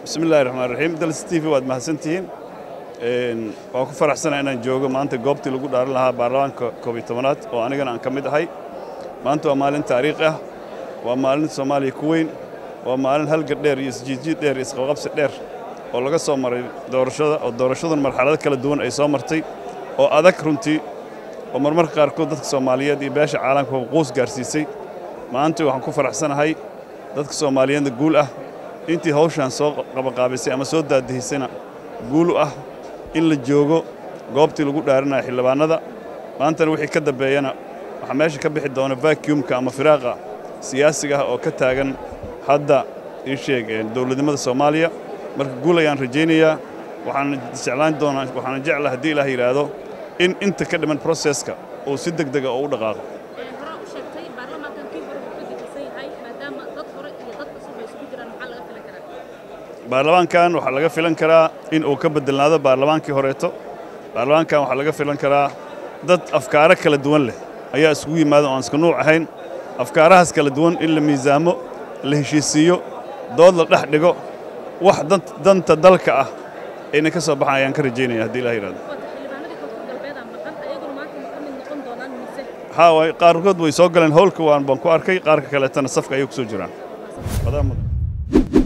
bismi illahi raxmaan raxiim dalis t v waad mahadsantihiin waan ku faraxsana inaan joogo maanta goobtii lagu dhaaran lahaa baarlamaanka koob iyo tobanaad oo anigana aan ka mid ahay maanta waa maalin taariikhi ah waa maalin soomaaliya ku weyn waa maalin halgad dheer iyo isjiidjiid dheer iyo isqabqabsi dheer oo laga soo maray doorashada oo doorashadan marxalado kala duwan ay soo martay oo adag runtii oo marmarka qaarkood dadka soomaaliyeed iyo beesha caalamka quus gaarsiisay maanta waxaan ku faraxsanahay dadka soomaaliyeedna guul ah intii hawshaan soo qabaqaabisay ama soo daadihisayna guul u ah in la joogo goobtii lagu dhaaranaya xildhibaannada maantana wixii ka dambeeyana waxaa meesha ka bixi doona vacuumka ama firaaqa siyaasiga ah oo ka taagan hadda ii sheeg dowladnimada soomaaliya marka guul ayaan rajaynayaa waxaana jeclaan doonaa waxaana jecla haddii ilaah yidhaahdo in inta ka dhiman proseska uu si deg dega oo u dhaqaaqo baarlamaankan waxaa laga filan karaa in uu ka bedelnaado baarlamaankii horeeto baarlamaankan waxaa laga filan karaa dad afkaaro kala duwan leh ayaa isugu yimaada oo aan iska nuuc ahayn afkaarahaas kala duwan in la miisaamo la heshiisiiyo dood la dhex dhigo wax danta dalka ah ayna ka soo baxan ayaan ka rajaynaya haddii ilah yidhahdo haa qaarkood way soo galeen howlka waan baan ku arkay qaarka kaleetana safka ayay ku soo jiraan